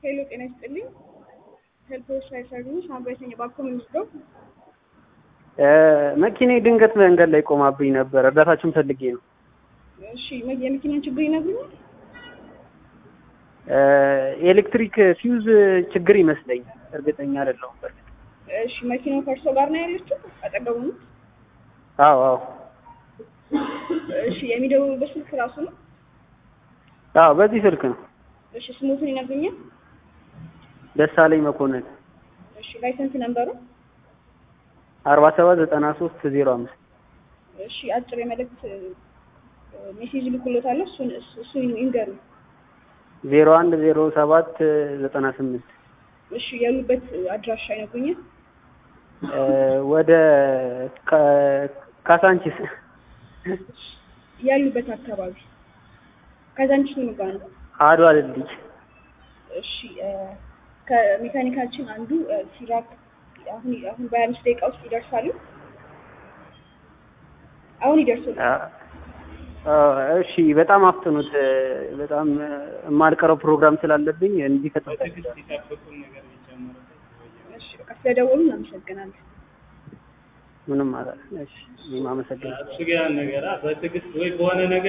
ሄሎ ጤና ይስጥልኝ። ሄልፖች ሳይሰሩ ሳምባይተኛ ባኮ የሚወስደው መኪናዬ ድንገት መንገድ ላይ ቆማብኝ ነበር። እርዳታችሁን ፈልጌ ነው። እሺ መ- የመኪናን ችግር ይነግሩኛል? የኤሌክትሪክ ፊውዝ ችግር ይመስለኛል። እርግጠኛ አይደለሁም። በእርግጥ እሺ መኪናው ከእርሶ ጋር ነው ያለችው? አጠገቡ ነው? አዎ አዎ እሺ የሚደውሉበት ስልክ ራሱ ነው? አዎ በዚህ ስልክ ነው። እሺ ስሙትን ይነግሩኛል? ደሳለኝ መኮንን እሺ ላይሰንስ ነምበሩ? አርባ ሰባት ዘጠና ሶስት ዜሮ አምስት እሺ አጭር የመልእክት ሜሴጅ ልኩሎታለሁ። እሱን እሱን ይንገሩ። ዜሮ አንድ ዜሮ ሰባት ዘጠና ስምንት እሺ ያሉበት አድራሻ ይነግሩኛል? ወደ ካ- ካሳንቺስ ያሉበት አካባቢ ከዛንቺስ ምን ጋር ነው? አድዋ ድልድይ እሺ እ፣ ከሜካኒካችን አንዱ እ፣ ሲራክ አሁን አሁን በሀያ አምስት ደቂቃ ውስጥ ይደርሳሉ። አሁን ይደርሱል። አ- አ- እሺ በጣም አፍጥኑት። በጣም የማልቀረው ፕሮግራም ስላለብኝ እንዲፈጥን እሺ በቃ ስለደወሉ እናመሰግናለን። ምንም ማለት እሺ እኔም አመሰግናለሁ። እሱ ጋር ነገር በትዕግስት ወይ በሆነ ነገር